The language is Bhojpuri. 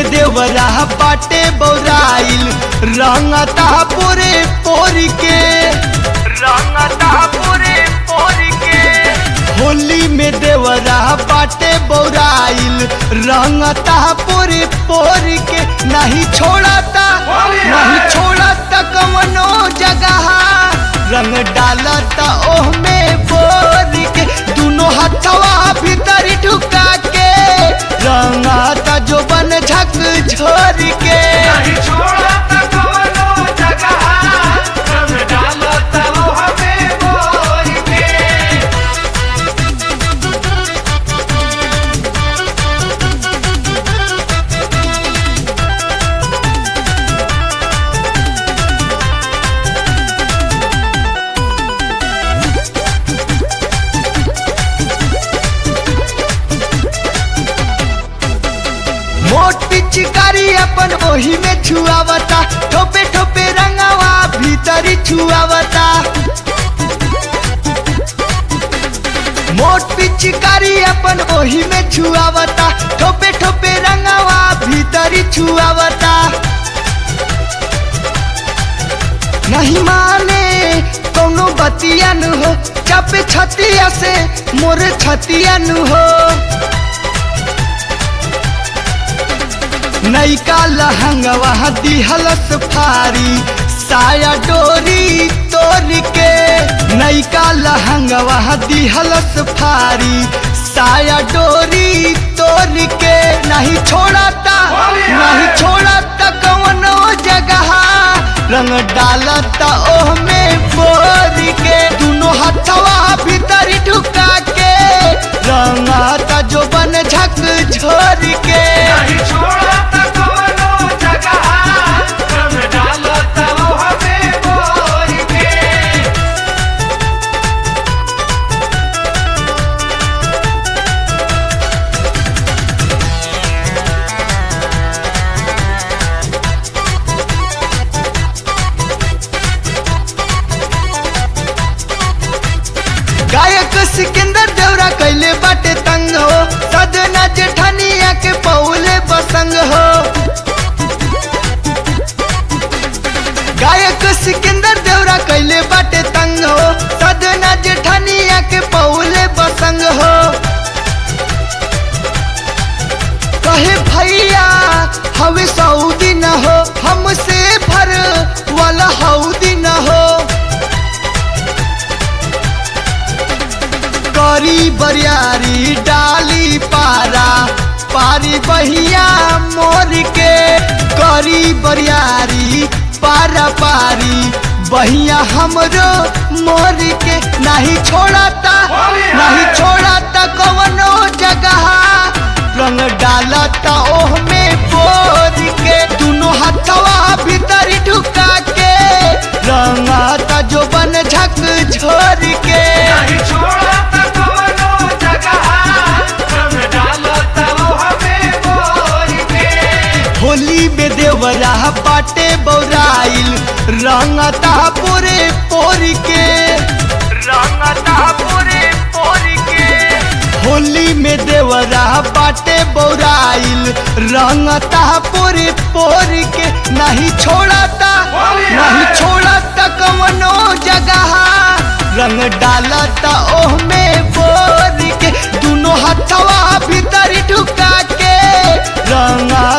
में देवरा बाटे बौराइल रंगता पूरे पोरी के रंगता पूरे पोरी के होली में देवरा बाटे बौराइल रंगता पूरे पोरी के नहीं छोड़ता नहीं छोड़ता कवनो जगह रंग डालता ओह में बोर के दोनों हथवा भीतर ढुका के रंगाता जो बन झक झोर के नहीं छोड़ा त कवनो जगह रंग डालत वो हमें बोल के मोट पिचकारी अपन ओही में छुआवता ठोपे ठोपे रंगावा भीतरी छुआवता मोट पिचकारी अपन ओही में छुआवता ठोपे ठोपे रंगावा भीतरी छुआवता नहीं माने कोनो बतिया नु हो चापे छतिया से मोरे छतिया नु हो नैका लहंगवा दिहलस फारी साया डोरी तोड़ के नैका लहंगवा दिहलस फारी साया डोरी तोड़ के नहीं छोड़ता नहीं छोड़ता कवनो जगह रंग डालता ओह में बोर के दोनों हथवा भीतर ढुका के रंगाता जो बन झक झोर के नहीं छोड़ा त कवनो जगह रंग डालत वो हमें बोल के गायक सिकंदर देवरा कैले बाटे तंग हो सदना जेठानिया के पौले बसंग हो गायक सिकंदर देवरा कैले बाटे तंग हो सदना जेठानिया के पौले बसंग हो कहे भैया हवे सऊदी न हो हमसे भर वाला हौदी न हो करी बरियारी डाली पारा पारी बहिया मोर के करी बरियारी पारा पारी बहिया हमरो मोर के नहीं छोड़ता नहीं छोड़ता कवनो जगह रंग डालता ओह में बोर के दोनों हथवा भीतर ढुका के रंगाता जो बन झक झोर के नहीं छोड़ा त कवनो जगह रंग डालत वो हमें बोल के होली में देवरा बाटे बौराइल रंगता पूरे पोर के रंगता पूरे पोर के होली में देवरा बाटे बौराइल रंगता पूरे पोर के नहीं छोड़ता नहीं छोड़ता कवनो जगह रंग डालता ओह में बोर के दोनों हथवा भीतर ढुका के रंगा